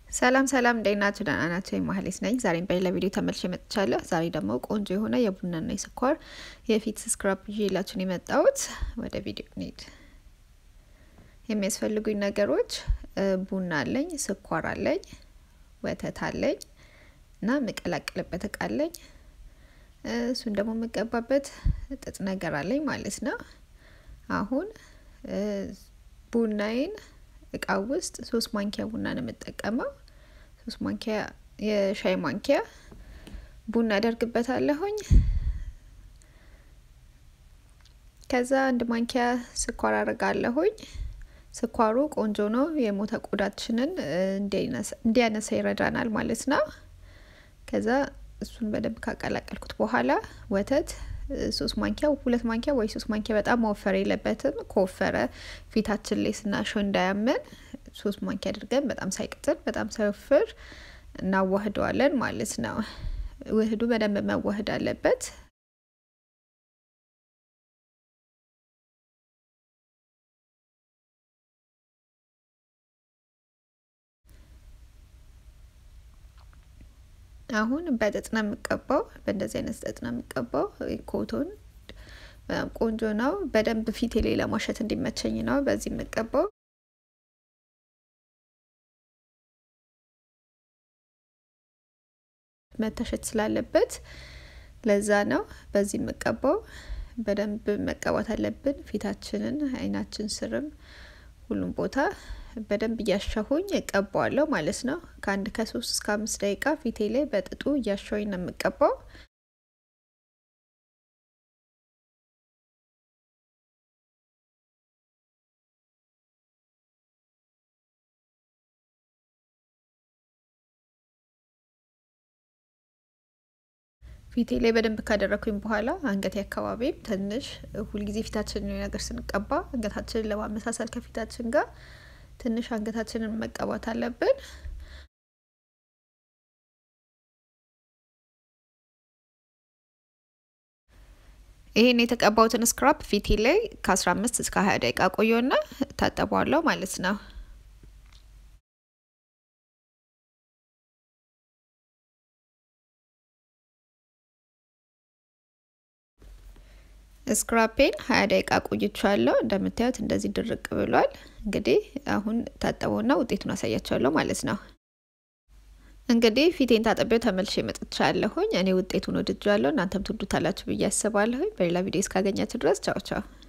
ሰላም ሰላም እንዴት ናችሁ? ደህና ናቸው። የማህሌት ነኝ። ዛሬም በሌላ ቪዲዮ ተመልሼ መጥቻለሁ። ዛሬ ደግሞ ቆንጆ የሆነ የቡናና የስኳር የፊት ስክራፕ ይዤላችሁን የመጣሁት። ወደ ቪዲዮ እንሂድ። የሚያስፈልጉኝ ነገሮች ቡና አለኝ፣ ስኳር አለኝ፣ ወተት አለኝ እና የምቀላቅልበት እቃ አለኝ። እሱን ደግሞ የምቀባበት ጥጥ ነገር አለኝ ማለት ነው። አሁን ቡናዬን እቃ ውስጥ ሶስት ማንኪያ ቡና ነው የምጠቀመው። ሶስት ማንኪያ የሻይ ማንኪያ ቡና አደርግበታለሁኝ። ከዛ አንድ ማንኪያ ስኳር አደርጋለሁኝ። ስኳሩ ቆንጆ ነው። የሞተ ቆዳችንን እንዲያነሳ ይረዳናል ማለት ነው። ከዛ እሱን በደንብ ካቀላቀልኩት በኋላ ወተት ሶስት ማንኪያ ሁለት ማንኪያ ወይ ሶስት ማንኪያ በጣም መወፈር የለበትም። ከወፈረ ፊታችን ላይ ስናሸው እንዳያመን ሶስት ማንኪያ አድርገን በጣም ሳይቅጥል በጣም ሳይወፍር እናዋህደዋለን ማለት ነው። ውህዱ በደንብ መዋህድ አለበት። አሁን በጥጥ ነው የምቀባው። በእንደዚህ አይነት ጥጥ ነው የምቀባው። ኮቶን በጣም ቆንጆ ነው። በደንብ ፊቴ ላይ ለማሸት እንዲመቸኝ ነው በዚህ የምቀባው። መታሸት ስላለበት ለዛ ነው በዚህ የምቀባው። በደንብ መቀባት አለብን። ፊታችንን፣ አይናችን ስርም ሁሉም ቦታ በደንብ እያሻሁኝ እቀባዋለሁ ማለት ነው። ከአንድ ከሶስት እስከ አምስት ደቂቃ ፊቴ ላይ በጥጡ እያሻሁኝ ነው የምቀባው። ፊቴ ላይ በደንብ ካደረኩኝ በኋላ አንገቴ አካባቢም ትንሽ ሁልጊዜ ፊታችን ነገር ስንቀባ አንገታችንን ለማመሳሰል ከፊታችን ጋር ትንሽ አንገታችንን መቀባት አለብን። ይህን የተቀባሁትን ስክራፕ ፊቴ ላይ ከ15 እስከ 20 ደቂቃ ቆየና ታጠቧለሁ ማለት ነው። ስክራፔን ሀያ ደቂቃ ቆይቻለሁ። እንደምታዩት እንደዚህ ድርቅ ብሏል። እንግዲህ አሁን ታጠበውና ውጤቱን አሳያቸዋለሁ ማለት ነው። እንግዲህ ፊቴን ታጠቢው ተመልሼ መጥቻለሁኝ። እኔ ውጤቱን ወድጃለሁ። እናንተም ትወዱታላችሁ ብዬ አስባለሁኝ። በሌላ ቪዲዮ እስካገኛችሁ ድረስ ቻው ቻው።